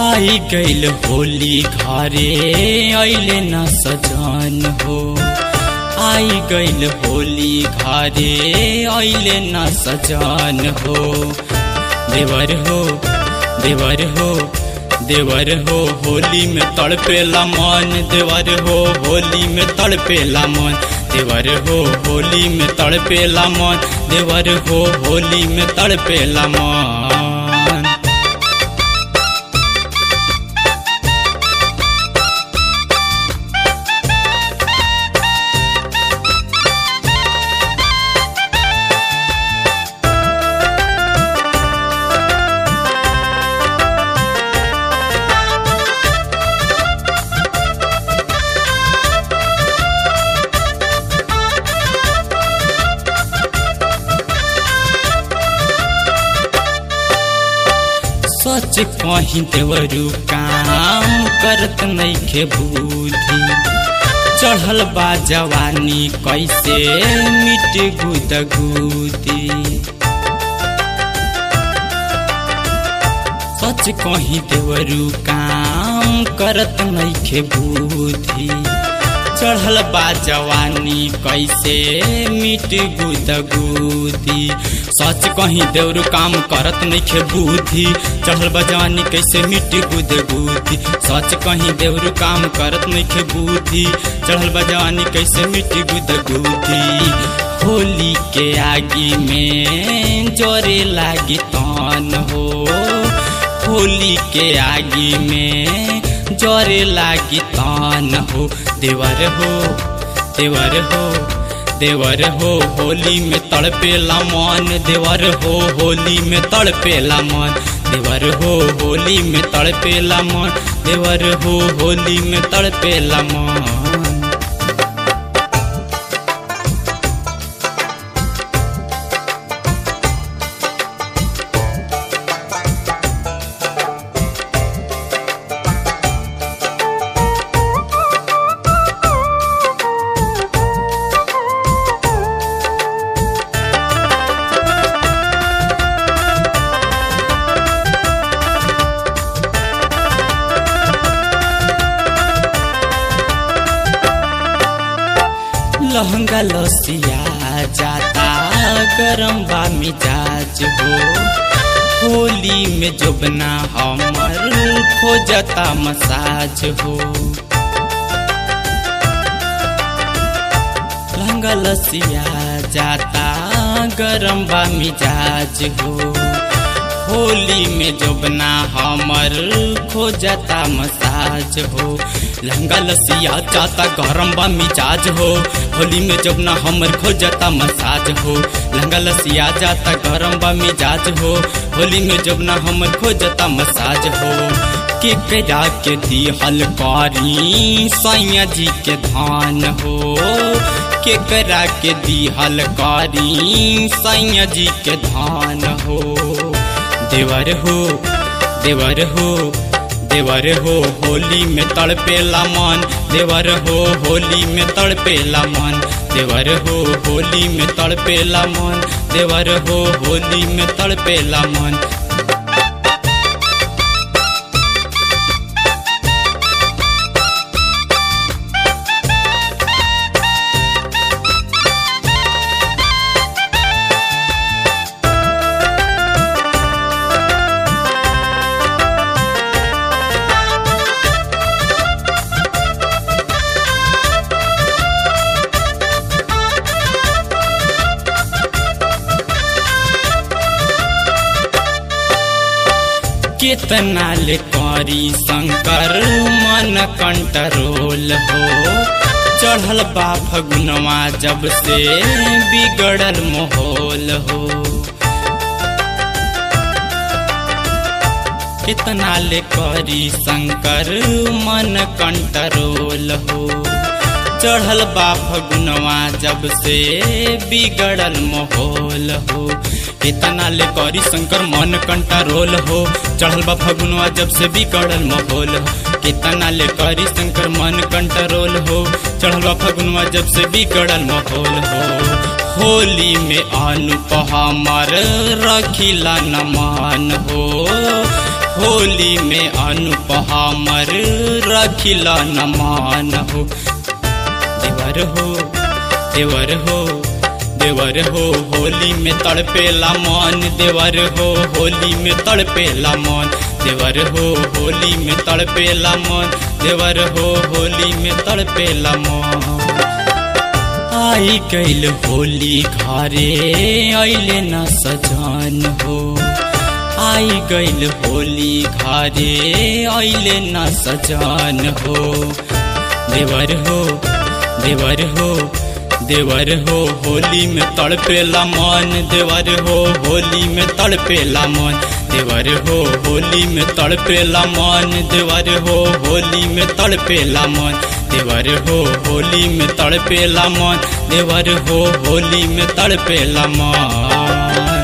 आई गईल होली घरे अइले न सजन हो आई गईल होली घरे अइले न सजन हो देवर हो देवर हो देवर हो होली में तड़पेला मन देवर हो होली में तड़पेला मन देवर हो होली में तड़पेला मन देवर हो होली में तड़पेला मन सच कहीं देवरू काम करत नइखे बुद्धि चढ़ल बा जवानी कैसे मिट गुद गुदी सच कहीं देवरू काम करत नइखे बुद्धि चढ़ल बा जवानी कैसे मिट गुद गुदी सच कहीं देवरू काम करत नइखे बुद्धि चढ़ल बा जवानी कैसे मिट गुद गुदी सच कहीं देवरू काम करत नइखे बुद्धि चढ़ल बा जवानी कैसे मिट गुद गुदी होली के आगी में जोरे लागी तन हो होली के आगी में जोरे लागी तान हो देवर हो देवर हो देवर हो होली में तड़पेला मन देवर हो होली में तड़पेला मन देवर हो होली में तड़पेला मन देवर हो होली में तड़पेला मन लहंगा लसिया जाता गरम बा मिजाज हो होली में जोबना हमर खोजता मसाज हो लहंगा लसिया जाता गरम बा मिजाज हो होली में जोबना हमर खोजता मसाज हो लहंगा लसिया जाता गरम बा मिजाज हो होली में जोबना हमर खोजता मसाज हो लहंगा लसिया जाता गरम बा मिजाज हो होली में जोबना हमर खोजता मसाज हो के करा के दी हलकारी सैया जी के धान हो के करा के दी हलकारी सैया जी के धान हो देवर हो देवर हो देवर हो होली में तड़पेला मन देवर हो होली में तड़पेला मन देवर हो होली में तड़पेला मन देवर हो होली में तड़पेला मन कितना ले करी शंकर मन कंट्रोल हो चढ़ल बा फगुनवा जब से बिगड़ल माहौल हो कितना ले करी शंकर मन कंट्रोल हो चढ़ल बा फगुनवा जब से बिगड़ल माहौल हो कितना ले करी शंकर मन कंट्रोल हो चढ़ल बा फगुनवा जब से बिगड़ल माहौल हो कितना ले करी शंकर मन कंट्रोल हो चढ़ल बा फगुनवा जब से बिगड़ल माहौल हो होली में अनुपहामर रखिला न मान हो होली में अनुप हमर रखिला न मान हो देवर हो देवर हो देवर हो होली में तड़पेला मन देवर हो होली में तड़पेला मन देवर हो होली में तड़पेला मन देवर हो होली में तड़पेला मन आई गईल होली घरे अइले न सजन हो आई गईल होली घरे अइले न सजन हो देवर हो देवर हो देवर हो होली में तड़पेला मन देवर हो होली में तड़पेला मन देवर हो होली में तड़पेला मन देवर हो होली में तड़पेला मन देवर हो होली में तड़पेला मन देवर हो होली में तड़पेला मन